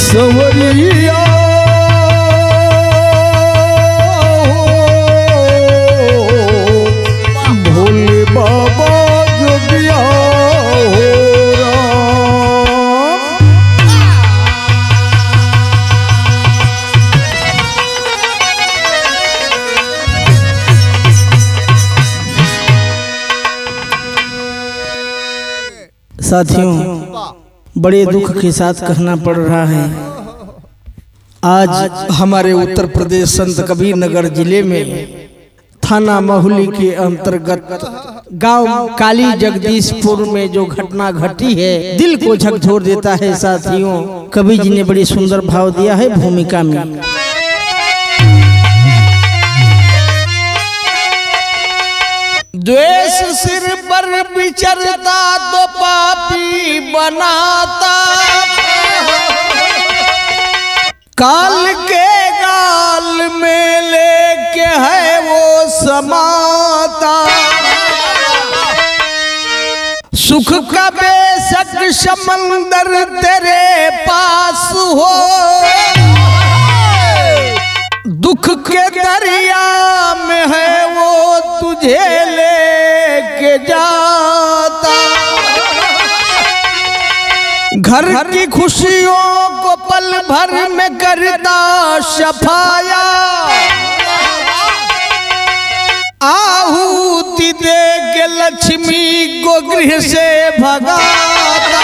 सवरिया हो, भोले बाबा जोगिया हो राम। साथियों बड़े दुख के साथ कहना पड़ रहा है आज हमारे उत्तर प्रदेश संत कबीर नगर जिले में थाना महुली के अंतर्गत गांव काली जगदीशपुर में जो घटना घटी है दिल को झकझोर देता है साथियों कबीर जी ने बड़ी सुंदर भाव दिया है भूमिका में द्वेष सिर पर विचरता तो पापी बनाता काल के गाल में लेके है वो समाता सुख का बेशक समंदर तेरे पास हो दुख के दरिया में है वो तुझे लेके जाता घर की खुशियों को पल भर में करता सफाया आहूति दे के लक्ष्मी को गृह से भगाता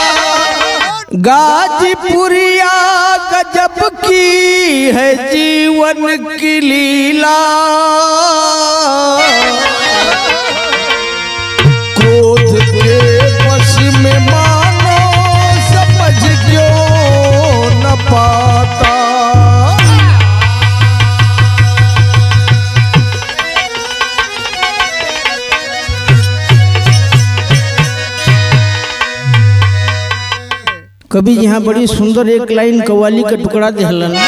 गाजीपुरिया गजब की है जीवन की लीला क्रोध के वश में मानो समझ क्यों न पाता कभी यहाँ बड़ी सुंदर एक लाइन कवाली का टुकड़ा दिहलन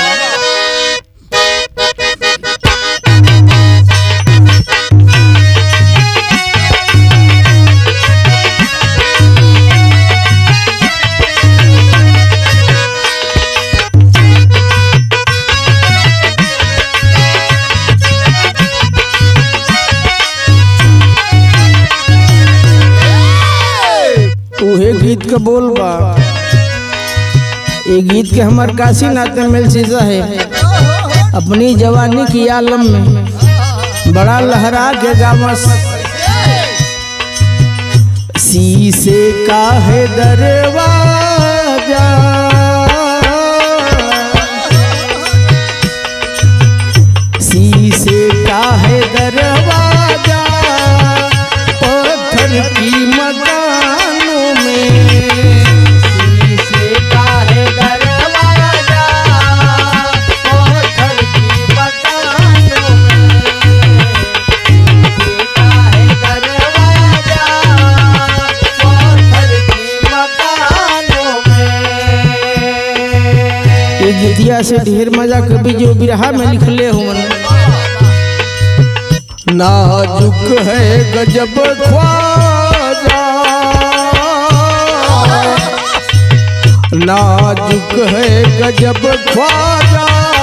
उहे गीत का बोल बा ये गीत के हमार काशी नाते मिल सीजा है अपनी जवानी की आलम में बड़ा लहरा के गावस शीशे का है दरवाजा शीशे का है दरवाजा पत्थर की मकानों में शीशे का है दरवाजा पत्थर की मकानों में शीशे का है दरवाजा पत्थर की मकानों में ये गीतिया से ढेर मजा कभी जो बिरहा में लिखले हुवन नाजुक है गजब ख्वाजा नाजुक है गजब ख्वाजा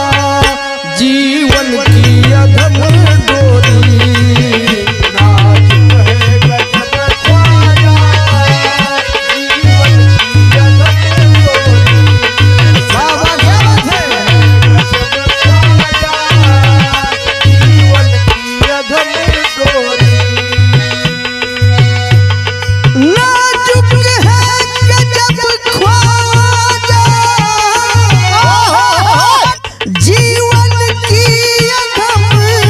जीवन की अधम डोरी नाजुक है गजब ख्वाजा जीवन की अधम डोरी बाबा क्या बात है जीवन की अधम डोरी नाजुक है गजब ख्वाजा जीवन की अधम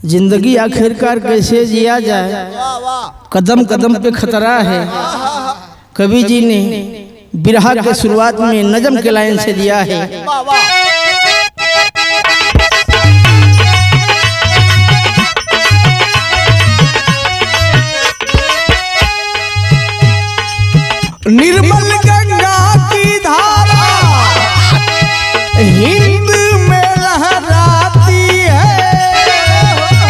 जिंदगी आखिरकार कैसे जिया जाए वाह वाह कदम कदम पे खतरा है कवि जी ने बिरहा के शुरुआत में नजम के लाइन से दिया है वाह वाह निर्मल गंगा की धारा हिंद में लहराती है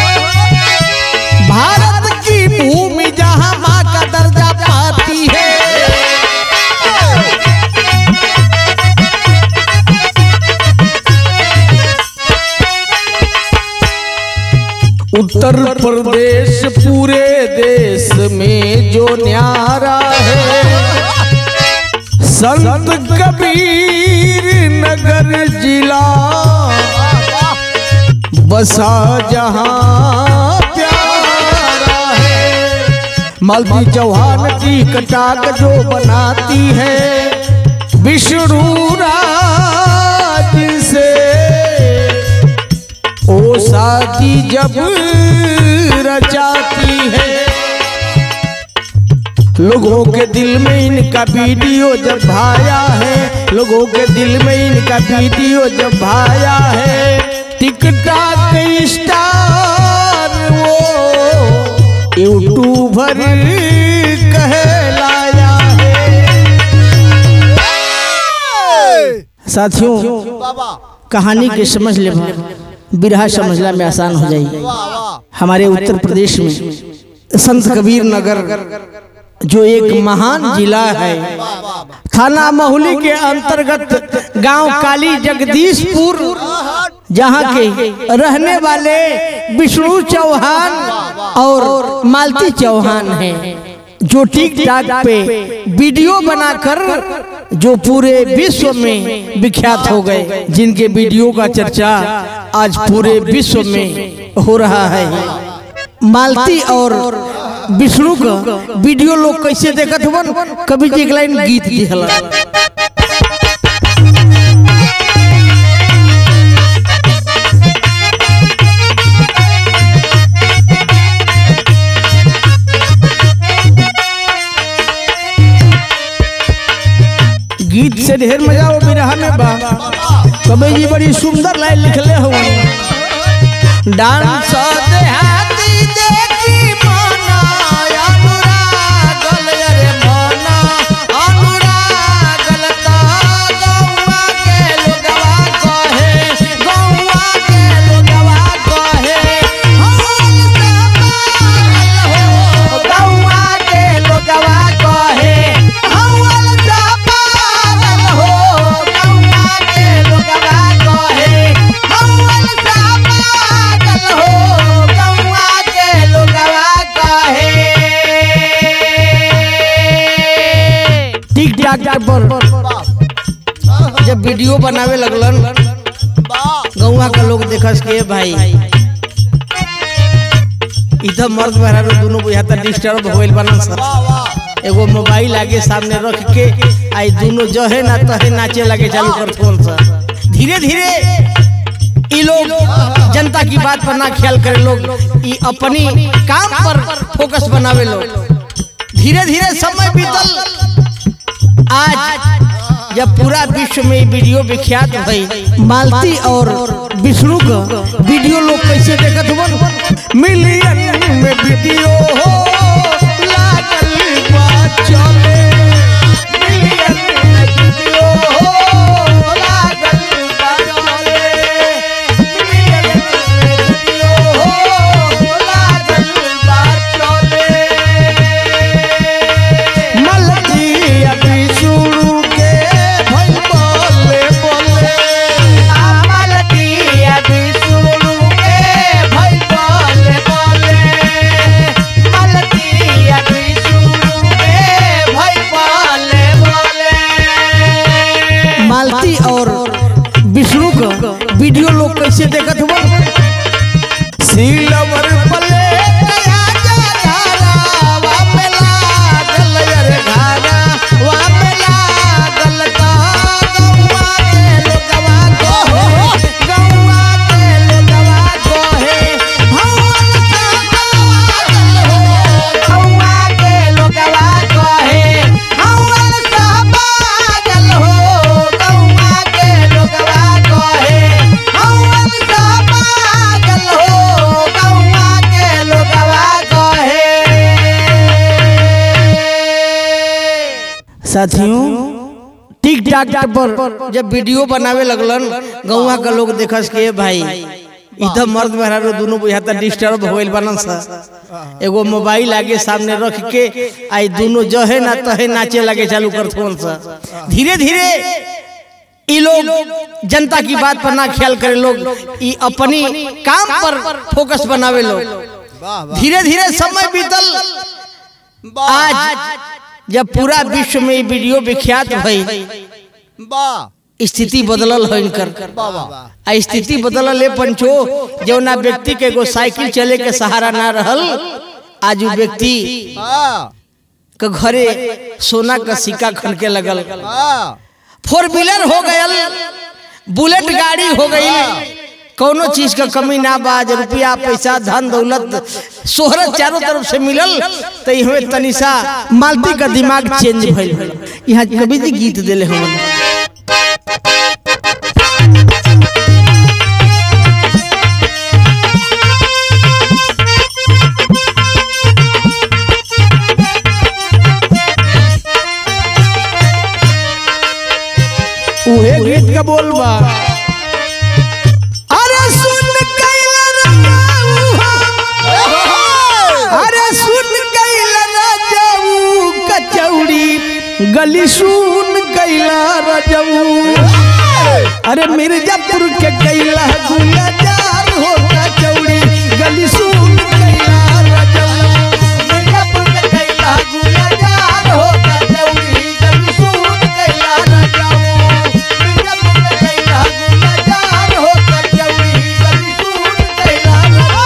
भारत की भूमि जहां माँ का दर्जा पाती है उत्तर प्रदेश पूरे देश में जो न्यारा है संत कबीर नगर जिला बसा जहां प्यारा है मालती चौहान की कटाक जो बनाती है विष्णु राज से ओ शादी जब रचाती है लोगों के दिल में इनका वीडियो जब भाया है लोगों के दिल में इनका वीडियो जब भाया है टिकटॉक स्टार वो यूट्यूबर कहलाया है साथियों वाह वाह कहानी के समझ ले बिरहा समझला में आसान हो जाएगी वाह वाह हमारे उत्तर प्रदेश में संत कबीर नगर जो एक महान जिला है थाना महुली के अंतर्गत गांव काली जगदीशपुर जहां के रहने वाले विष्णु चौहान और मालती चौहान हैं जो टिक टाक पे वीडियो बनाकर जो पूरे विश्व में विख्यात हो गए जिनके वीडियो का चर्चा आज पूरे विश्व में हो रहा है मालती और विष्णु का वीडियो लोग कैसे देखत हुवन कभी जी एक लाइन गीत दिहला गीत से ढेर मजा हो बिरहा में बा कबे जी बड़ी सुंदर लाइन लिखले हो डांस देहाती देखी मना अनुरागल रे मना अनुरागल ता गौवा के लोगवा कहे गौवा के लोगवा कहे हम हो गौवा के लोगवा कहे हवल सा पागल हो गौवा के लोगवा कहे हवल सा पागल हो गौवा के लोगवा कहे टिक टाक पर जब वीडियो बनावे लगलन गौवा का लोग देखस के भाई इधर मर्द मेहरारू दोनों बुझाता डिस्टर्ब होइल बनन सर एगो मोबाइल आगे सामने रख के आई दोनों जो है ना तहे नाचे लगे चालू कर फोन सर धीरे धीरे ई लोग जनता की बात पर ना ख्याल करे लोग ई अपनी काम पर फोकस बनावे लोग धीरे धीरे समय बीतल आज जब पूरा विश्व में ई वीडियो विख्यात भई मालती और विष्णु का वीडियो लोग कैसे देखत हुवन मिलियन में वीडियो हो लागल बा चले मिलियन में वीडियो हो लागल बा चले मिलियन में वीडियो हो लागल बा चले मलती अभी शुरू के भई बोले बोले आ मलती अभी शुरू के भई बोले बोले मलती अभी शुरू के भई बोले बोले मालती और विष्णु का वीडियो लोग कैसे देखत हुआ सिलवर पले गया जरा वा में लागल रे घारा वा में लागल ता गौवा के लोगवा कहे गौवा के लोगवा कहे हवा साथियों टिक टाक पर जब वीडियो बनावे लगलन गौवा का लोग देखस के भाई इधर मर्द मेहरारू दोनों बुझाता डिस्टर्ब हो गइल बनन सा एगो मोबाइल आगे सामने रख के आई दोनों जो है ना तहे नाचे लगे चालू कर थोन सा धीरे धीरे ई लोग जनता की बात पर ना ख्याल करे लोग ई अपनी काम पर फोकस बनावे लोग वाह वाह धीरे धीरे समय बीतल वाह आज जब पूरा विश्व में ये वीडियो विख्यात भई वाह स्थिति बदलल हो इनकर वाह वाह आ स्थिति बदलल है पंचो जौना व्यक्ति के एगो साइकिल चले के सहारा ना रहल आज उ व्यक्ति हाँ के घरे सोना का सिक्का खनके लगल हाँ फोर व्हीलर हो गयल बुलेट गाड़ी हो गई कौनो चीज का कमी ना बाज रुपया पैसा धन दौलत शोहरत चारों तरफ से मिलल तो हमें तनिसा मालती का दिमाग चेंज भइल यहाँ कवि जी गीत दिले हमन उहे गीत का बोल बा अरे सुन कैला राजाऊ हो। अरे सुन कैला राजाऊ कचौड़ी गली सुन कैला राजाऊ अरे मिर्जापुर के कैला गुलजार हो कचौड़ी गली सुन कैला राजाऊ मिर्जापुर के कैला गुलजार हो कचौड़ी गली सुन कैला राजाऊ मिर्जापुर के कैला गुलजार हो कचौड़ी गली सुन कैला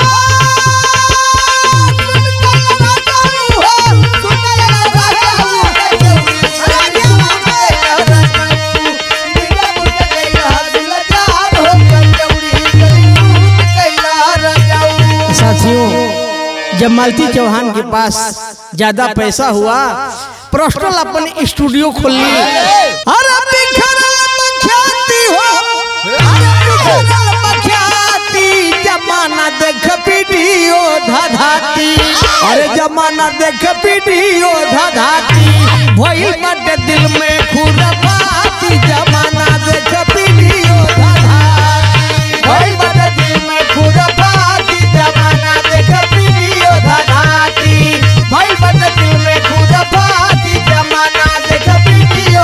साथियों जब मालती चौहान के पास ज्यादा पैसा हुआ पर्सनल अपन स्टूडियो खोल ली अरे बिखरल मख्याति हो अरे बिखरल मख्याति जमाना देख वीडियो धधाती अरे जमाना देख वीडियो धधाती भइल बाटे दिल में खुरपाती जमाना देख वीडियो धधाती भइल बाटे दिल में खुरपाती जमाना देख वीडियो धधाती भइल बाटे दिल में खुरपाती जमाना देख वीडियो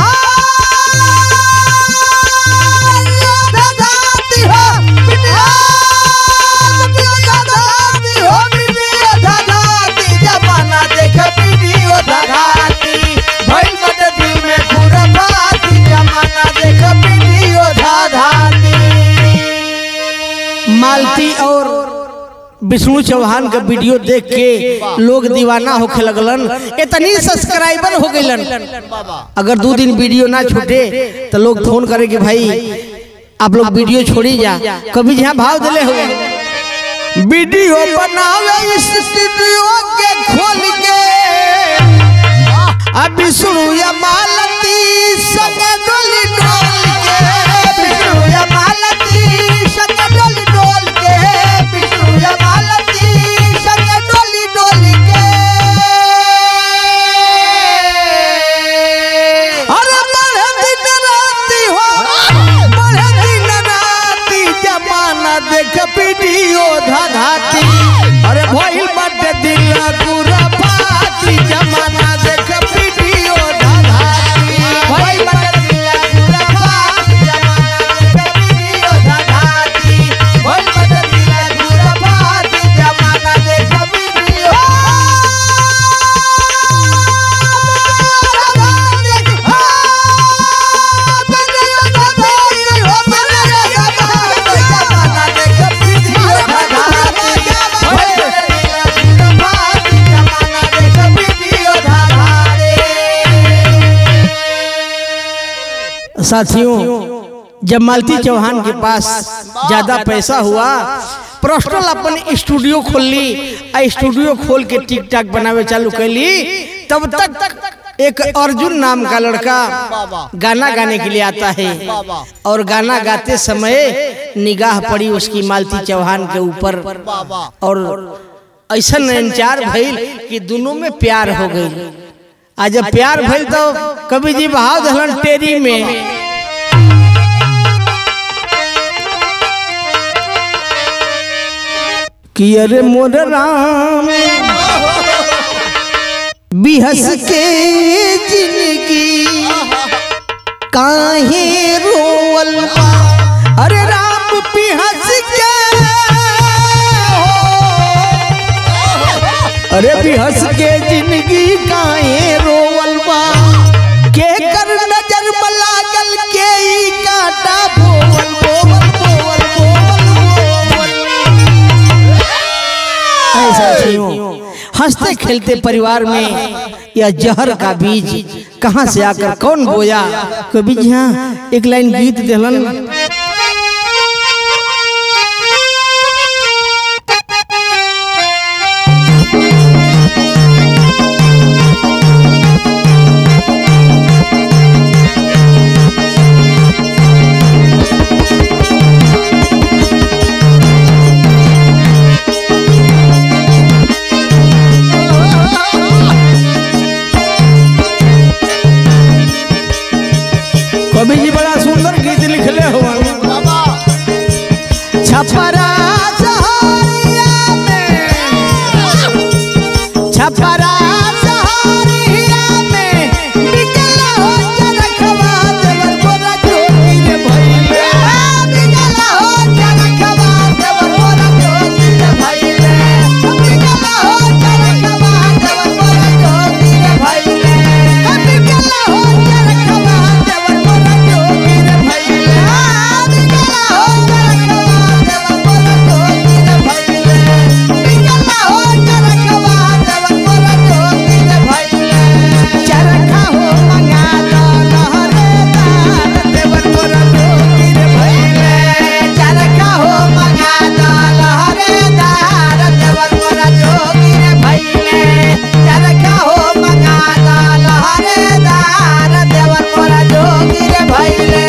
धधाती हो वीडियो धधाती हो वीडियो धधाती जमाना देख वीडियो धधाती भइल बाटे दिल में खुरपाती जमाना देख वीडियो धधाती मालती और विष्णु चौहान का वीडियो देख के लोग दीवाना होके लगलन इतनी सब्सक्राइबर हो गइलन अगर दो दिन वीडियो ना छूटे तो लोग फोन करे कि भाई आप लोग वीडियो छोड़ी जा कभी यहाँ भाव दिले हो वीडियो बनावे स्टूडियो के खोल के अब विष्णु या मालती संग डोली डोल के विष्णु या मालती संग डोली डोल के विष्णु या मालती संग डोली डोल के अरे बड़े दिन राती हो बड़े दिन राती जमाना देख वीडियो धधाती अरे भइल बाटे दिल पूरा पाती जमाना देख वीडियो धधाती भइल बाटे दिल पूरा पाती जमाना देख वीडियो धधाती भइल बाटे दिल पूरा पाती जमाना देख वीडियो साथियों जब मालती चौहान के पास ज्यादा पैसा हुआ पर्सनल अपन स्टूडियो खोल ली आ स्टूडियो खोल के टिक टाक बनावे चालू कैली तब तक एक अर्जुन नाम का लड़का गाना गाने के लिए आता है और गाना गाते समय निगाह पड़ी उसकी मालती चौहान के ऊपर और ऐसा नैनचार भइल कि दोनों में प्यार हो गई आज जब प्यार भइल तो कवि जी बहाव दहलन टेरी में कि अरे मोर राम बिहस के जिंदगी काहे रोवल बा? अरे राम बिहस के अरे बिहस के जिंदगी काहे रोवल बा के कर नजर में लागल के ई काटा बोवल बोवल बोवल बोवल बोवल ऐसा क्यों हंसते खेलते परिवार में यह जहर का बीज कहाँ से आकर कौन बोया कभी जी हाँ एक लाइन गीत दिलन कवि जी बड़ा सुंदर गीत लिखले हो बाबा छपरा सहरिया में छपरा सहरिया में बिकला हो चरखवा देवर बोरा जोगी रे भइले बिकला हो चरखवा देवर बोरा जोगी रे भइले बिकला हो चरखवा देवर बोरा जोगी रे भइले बिकला हो चरखवा देवर बोरा जोगी रे भइले बिकला हो चरखवा देवर बोरा जोगी रे भइले बिकला हो चरखवा देवर बोरा जोगी रे भइले चरखा हो मंगा लो लहरेदार देवर बोरा जोगी रे भइले चरखा हो मंगा लो लहरेदार देवर बोरा जोगी रे भइले चरखा हो मंगा लो लहरेदार देवर बोरा जोगी रे भइले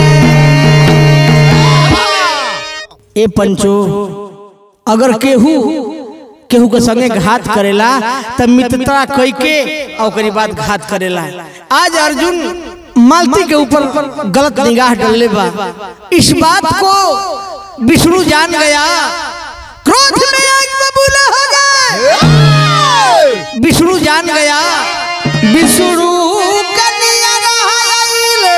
ए पंचो अगर केहू केहू के संगे घात करेला त मित्रता कई के और ओकरी बाद घात करेला आज अर्जुन मालती के ऊपर गलत निगाह डालले बा इस बात को विष्णु जान गया क्रोध में आग बबूला हो गए विष्णु जान गया विष्णु कन्या रहले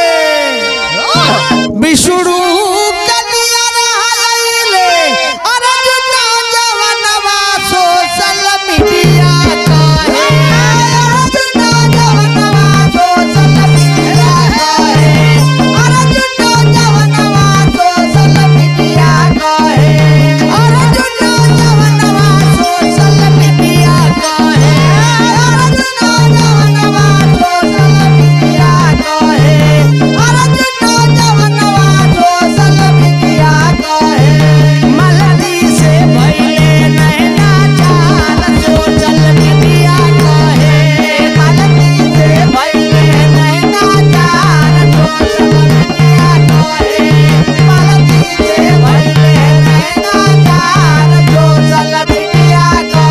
विष्णु कन्या रहले अर्जुन जवनवा सोशल मीडिया कहे अर्जुन जवनवा सोशल मीडिया कहे अर्जुन जवनवा सोशल मीडिया कहे अर्जुन जवनवा सोशल मीडिया कहे अर्जुन जवनवा सोशल मीडिया कहे अर्जुन जवनवा सोशल मीडिया कहे मलदी से भइले नैना चाल सोशल मीडिया कहे मलदी से भइले नैना चाल सोशल मीडिया कहे मलदी से भइले नैना चाल सोशल मीडिया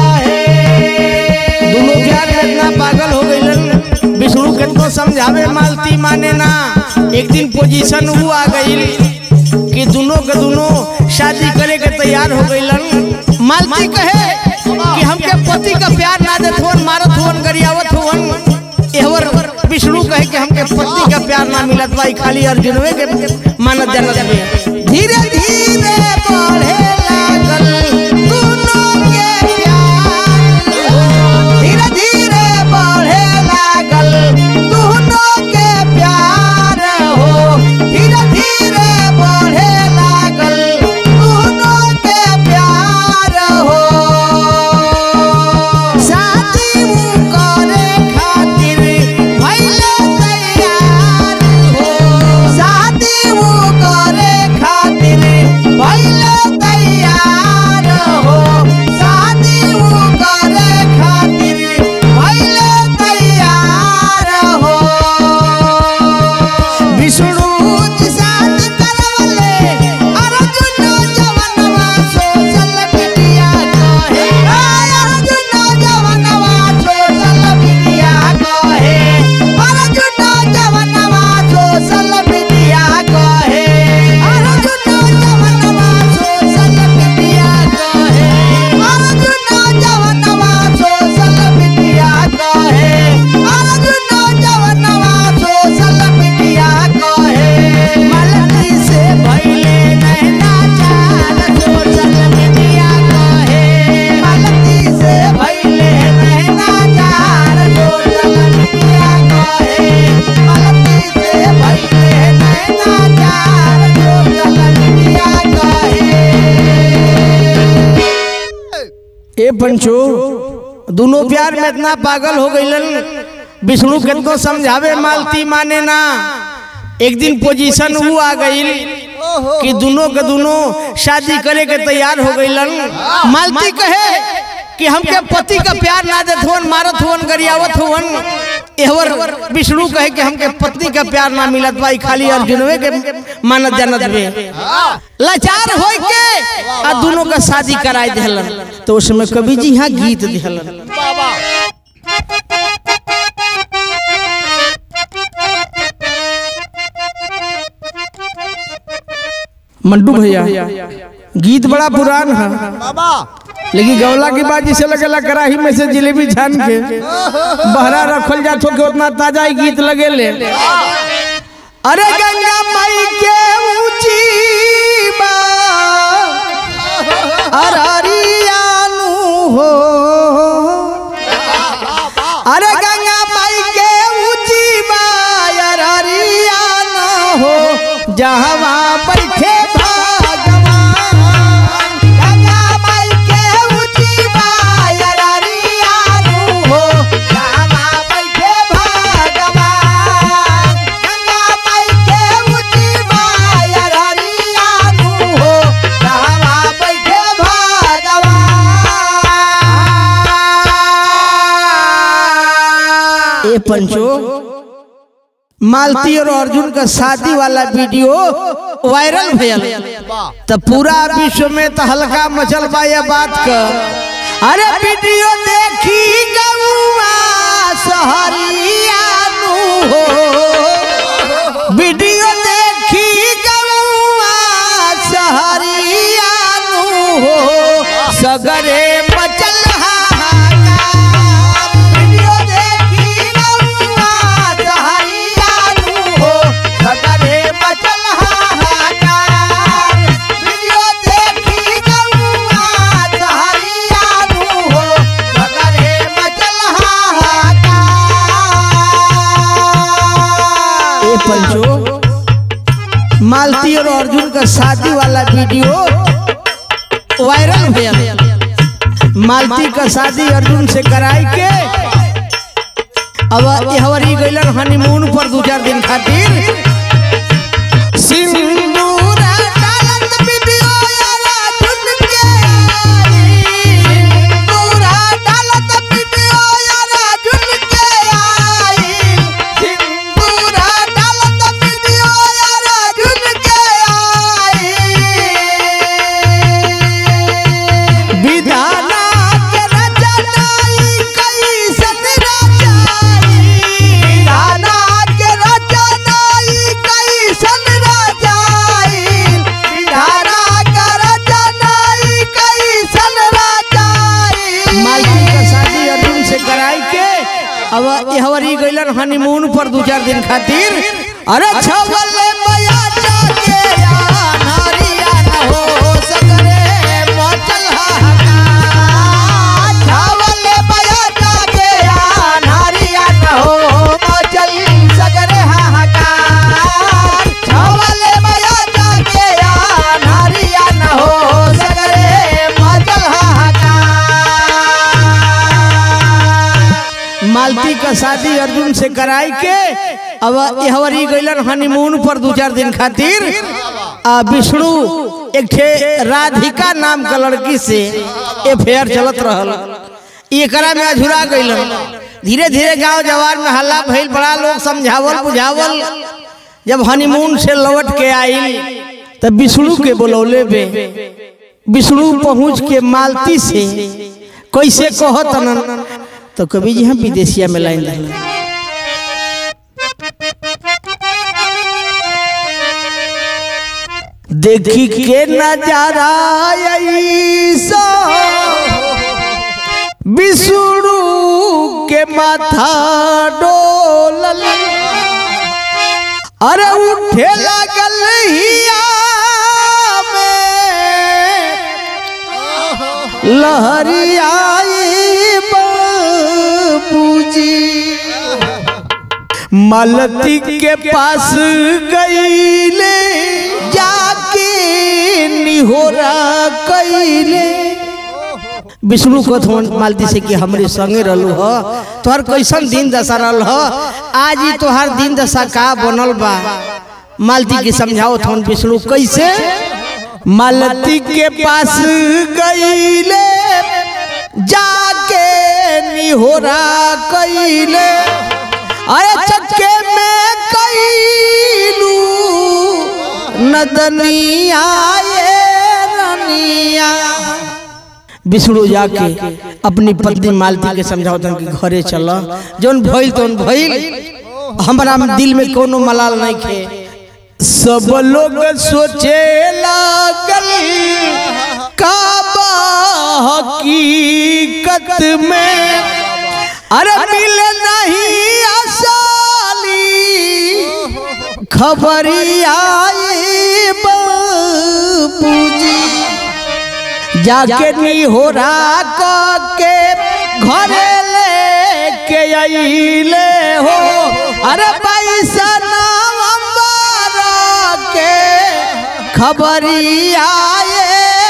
कहे दोनों प्यार में इतना पागल हो गइलन विष्णु किनको समझावे मालती माने ना एक दिन पोजीशन वो आ गई कि दोनों के दोनों शादी करे के तैयार हो गइलन मालती कहे कि हमके पति का प्यार ना देत होन मारत होन गरियावत होन एहवर विष्णु कहे कि हमके पति का प्यार ना मिलत बा ई खाली अर्जुनवे के मानत जानत बे धीरे धीरे बढ़े लागल दोनों के प्यार धीरे धीरे बढ़े लागल दोनों के प्यार हो धीरे धीरे बढ़े लागल दोनों के प्यार हो शादी ऊ करे खातिर भइले तैयार हो शादी ऊ करे खातिर भइले ए पंचो दोनों प्यार में इतना पागल हो गईलन विष्णु किनको समझावे मालती माने ना एक दिन पोजीशन वो आ गई कि दोनों के दोनों शादी करे के तैयार हो गईलन मालती कहे कि हमके पति का प्यार ना देत हुवन मारत हुवन गरियावत हुवन एहवर विष्णु कहे कि हमके पत्नी का प्यार ना मिलत बा ई खाली अर्जुनवे के मानत जानत बे लाचार होई के आ दोनों का शादी कराई देहलन तो उसमें कवि जी यहाँ गीत देहलन बाबा मंटू भैया गीत बड़ा पुरान है बाबा लेकिन गौला की बात जिसे लगेला कड़ाही में से जिलेबी छान के बहरा रखल जात हो के उतना ताजा ही गीत लगे ले अरे गंगा माई के ऊंची बा अररियानु हो अरे गंगा माई के ऊंची बा अररियानु हो जहवा बैठे भगवान गंगा माई के ऊंची बा अररियानु हो जहवा बैठे भगवान गंगा माई के ऊंची बा अररियानु हो जहवा बैठे भगवान ए पंचो मालती और अर्जुन का शादी वाला वीडियो वायरल भयल तो पूरा विश्व में तो हल्का मचल बा ये बात का अरे वीडियो देखी गौआ सहरिया नु हो वीडियो देखी गौआ सहरिया नु हो सगरे मचल हाहाकार वीडियो देखी गौआ सहरिया नु हो सगरे मचल हाहाकार वीडियो देखी गौआ सहरिया नु हो सगरे मचल हाहाकार ए पंचो मालती और अर्जुन का शादी वाला वीडियो वायरल भयल मालती का शादी अर्जुन से कराई के अब हवरी गइलन हनीमून पर दो चार दिन खातिर सिंदूरा डालत वीडियो अर्जुन के आई सिंदूरा डालत वीडियो अर्जुन के आई सिंदूरा डालत वीडियो अर्जुन के आई विधाना के रचनाई कैसन रचाई विधाना के रचनाई कैसन रचाई विधाना के रचनाई कैसन रचाई मालती का शादी अर्जुन से कराई के अब हवरी गइलन हनीमून पर दो चार दिन खातिर अरे छवले मया जाके नारिया न हो सकरे मचल हाहाकार छवले मया जाके नारिया न हो मचल सकरे हाहाकार छवले मया जाके नारिया न हो सकरे मचल हाहाकार मालती का शादी अर्जुन से कराई के अब हवरी गइलन हनीमून पर दो चार दिन खातिर आ विष्णु एक ठे राधिका नाम का लड़की से अफेयर चलत रहल एकरा में अझुरा गइलन धीरे धीरे गांव जवार में हल्ला भइल बड़ा लोग समझावल बुझावल जब हनीमून से लौट के आइल तब विष्णु के बुलौले बे विष्णु पहुंच के मालती से कैसे कहत न तो कभी जी हम विदेशिया में लाइन दिला देखी के नजारा ऐसा विष्णु के माथा डोलल अरे उठे लागल हिया में लहरियाई बाबूजी मालती के पास गईले जाके निहोरा कैले विष्णु को थोन मालती से कि हमरे संगे रहलू हो तोहर कैसन दिन दशा रहल हो आज ही तोहर दिन दशा का बनल बा मालती के समझाओ थोन विष्णु कैसे मालती के पास गईले जाके निहोरा कईले अरे चक्के में कईलू नदनिया ये रनिया विष्णु जाके अपनी पत्नी मालती के समझाओ कि घरे चल जौन भइल तौन भइल हमारा दिल में कोनो मलाल नहीं खे सब लोग सोचे लागल का हकीकत में अरे मिल नहीं आसाली खबरी आई बाबूजी जाके नी हो रहा के घरे लेके आइले हो अरे पैसा नवंबर के खबरी आए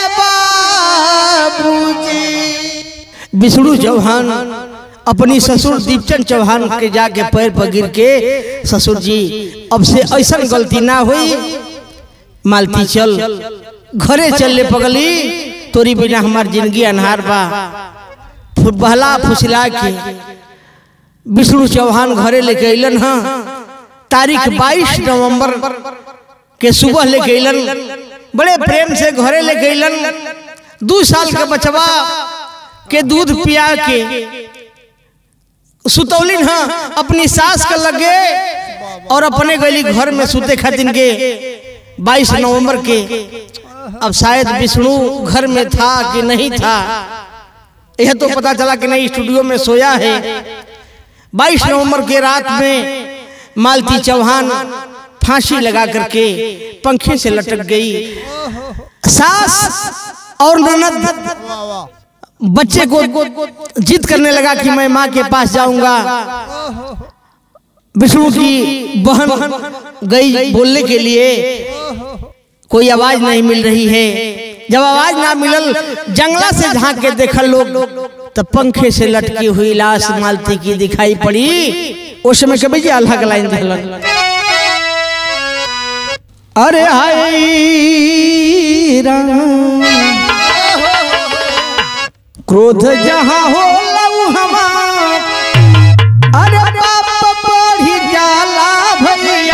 बाबूजी विष्णु चौहान अपनी ससुर दीपचंद चौहान के जाके पैर पर गिर के ससुर जी अब से ऐसा गलती ना हुई मालती चल घरे चलने पगली तोरी बिना हमार जिंदगी अनहार बा फु- बहला फुसला के विष्णु चौहान घरे लेके अलन हाँ तारीख 22 नवंबर के सुबह लेके अलन बड़े प्रेम से घरे लेके अलन दू साल के बचवा के दूध पिया के सुतौलिन हाँ अपनी सास के लगे और अपने गली घर में सुते खातिर के 22 नवंबर के अब शायद विष्णु घर में था कि नहीं था यह तो पता चला कि नहीं स्टूडियो में सोया है 22 नवंबर के रात में मालती चौहान फांसी लगा करके पंखे से लटक गई सास और ननद वाह वाह बच्चे को जिद करने लगा कि मैं माँ के पास जाऊंगा विष्णु की बहन गई बोलने के लिए कोई आवाज नहीं मिल रही है जब आवाज ना मिलल जंगला से झांक के देखल लोग तब पंखे से लटकी हुई लाश मालती की दिखाई पड़ी उस समय कभी जी अल्लाह का लाइन दिखलन अरे हाय राम क्रोध जहाँ हो लऊ हमार अरे बाप बढ़ी जाला भैया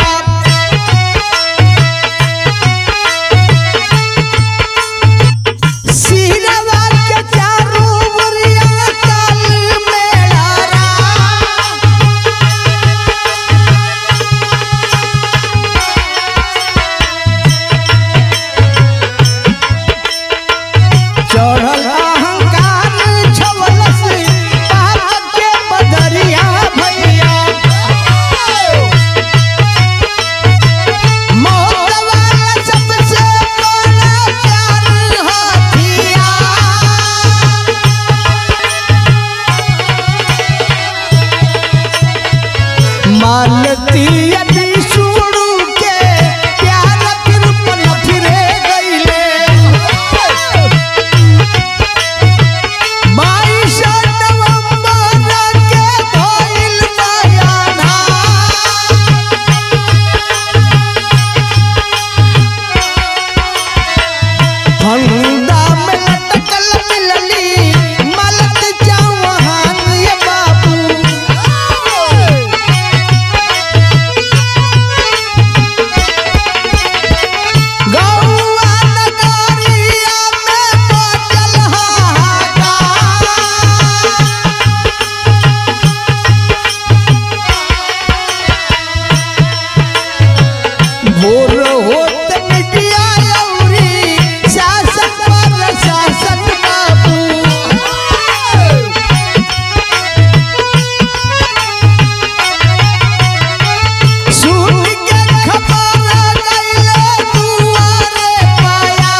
सिरवा के चारों ओरिया काल मेला चढ़ल अहंकार छवलस पाप के बदरिया भैया मौत वाला सबसे बड़ा प्यार हथियार मालती यदि सुनु के प्यार फिर पल फिरे गईले बाईस नवंबर के भइल बयाना फंदा में लटकल मिलली मलत चौहान ये बाबू गौआ नगरिया में बजल हाहाकार भोर होत मिटिया लौरी शासन पर शासन बाबू सुन के खबर गइले दुआरे पाया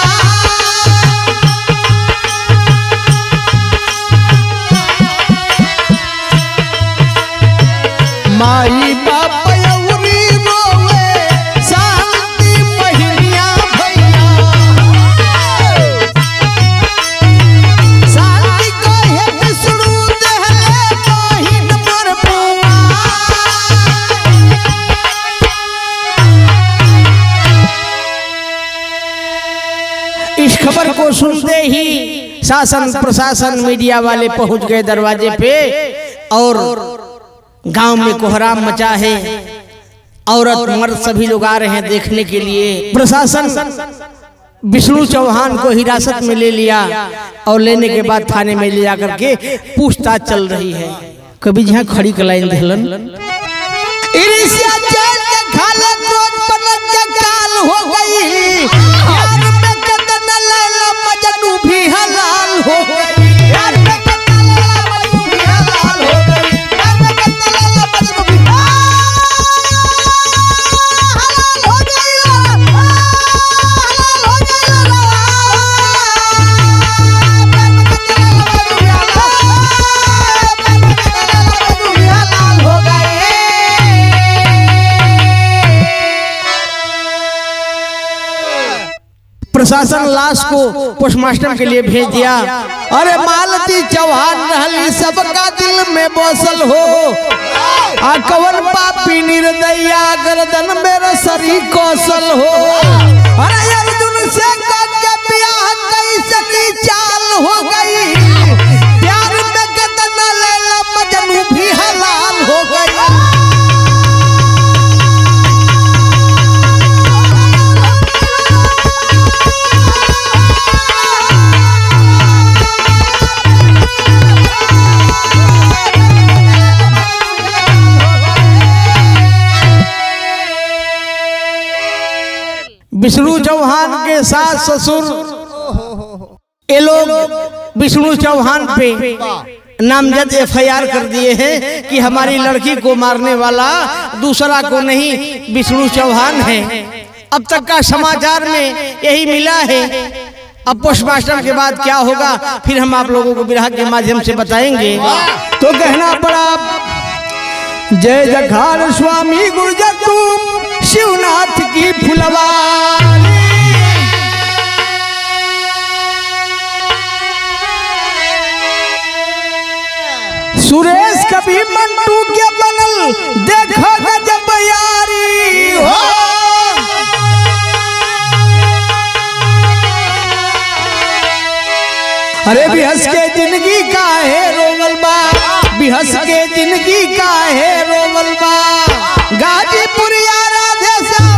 माई बाप अउरी रोवे शांति पहिनिया भैया शांति शासन प्रशासन मीडिया वाले पहुंच गए दरवाजे पे और गांव में कोहराम मचा है औरत मर्द सभी लोग आ रहे हैं देखने के लिए प्रशासन विष्णु चौहान को हिरासत में ले लिया और लेने के बाद थाने में ले जाकर के पूछताछ चल रही है कभी जहाँ खड़ी कलाइन धलन इरिसिया जेल के खाले क्रोध पलट के काल हो गई यार में कदन लैला मजनू भी हलाल हो गई यार में कदन लैला मजनू भी हलाल हो गई यार में कदन लैला मजनू भी हलाल हो गई हलाल हो गई हलाल हो प्रशासन लाश को पोस्टमार्टम के लिए भेज दिया अरे मालती चौहान रहली सबका दिल में बसल हो आ कवन पापी निर्दया गर्दन मेरा सरी कौशल हो अरे अर्जुन से के ब्याह कैसे की चाल हो गई प्यार में गदन लैला मजनू भी हलाल हो गई विष्णु चौहान के सास ससुर ये लोग विष्णु चौहान पे नामजद एफआईआर कर दिए हैं कि हमारी लड़की को मारने वाला दूसरा को नहीं विष्णु चौहान है अब तक का समाचार में यही मिला है अब पोस्टमास्टर के बाद क्या होगा फिर हम आप लोगों को विराह के माध्यम से बताएंगे तो कहना पड़ा जय जखार स्वामी गुर्जर तुम शिवनाथ की फुलवारी सुरेश कभी मंटू के बनल देखो गजब यारी हो अरे बिहस के जिंदगी का है रोवल बा बिहस के जिंदगी का है रोवल बा गाजीपुर राधे श्याम